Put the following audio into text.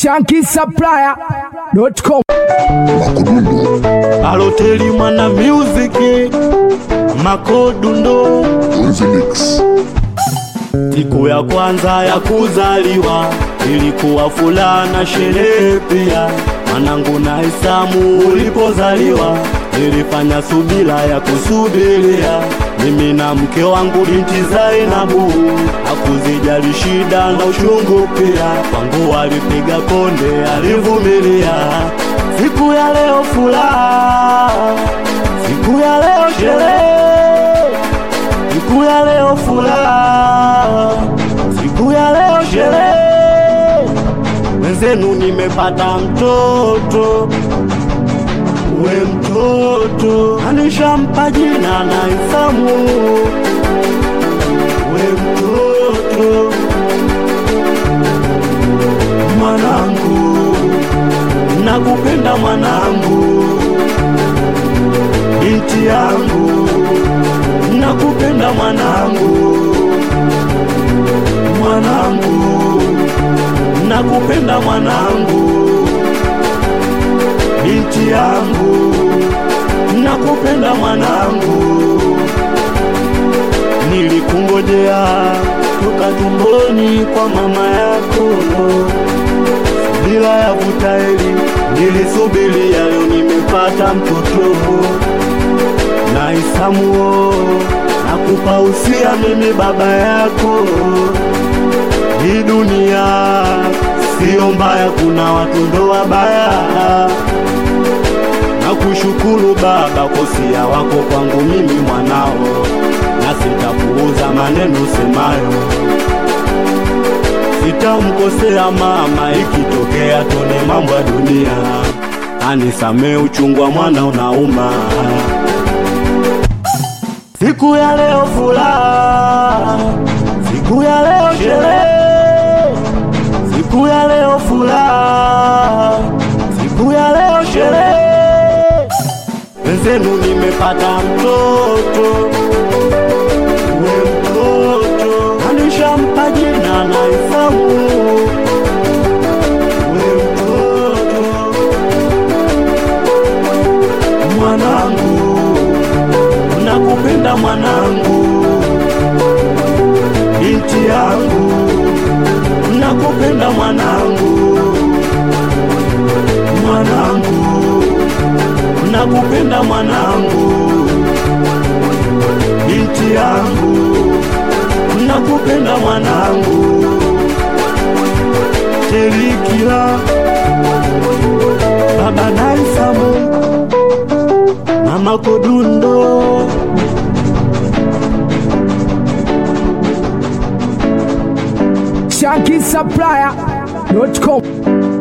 shankisupplier.com Aloteli mwana music makodundo Infinix. siku ya kwanza ya kuzaliwa ilikuwa furaha na sherehe pia. Mwanangu na Isamu ulipozaliwa nilifanya subira ya kusubiria, mimi na mke wangu binti Zainabu, hakuzijali shida na uchungu pia. Kwangu alipiga konde, alivumilia. Siku ya leo furaha, siku ya leo sherehe siku ya leo furaha, siku ya leo sherehe. Wenzenu nimepata mtoto, we mtoto anishampa jina na Isamu, we mtoto mwanangu, nakupenda mwanangu, binti yangu nakupenda mwanangu, mwanangu, nakupenda mwanangu, binti yangu, nakupenda mwanangu, nilikungojea toka tumboni kwa mama yako, bila ya vutaeli nilisubiria, leo nimepata mtoto na Isamuo, nakupa usia mimi baba yako. Hii dunia sio mbaya, kuna watu ndo wabaya. Nakushukuru baba kwa usia wako kwangu mimi mwanao, na sitapuuza maneno semayo, sitamkosea mama ikitokea tone mambo ya dunia, anisamee uchungu wa mwana unauma. Siku ya leo furaha, siku ya leo sherehe, siku ya leo furaha, siku ya leo sherehe. Wenzenu nimepata mtoto, we mtoto anishampa jina na Isamu, we mtoto mwanangu nakupenda mwanangu, binti yangu, nakupenda mwanangu, mwanangu, nakupenda mwanangu, binti yangu, nakupenda mwanangu, Terikila baba Naisamu mama Kodundo shankisupplier.com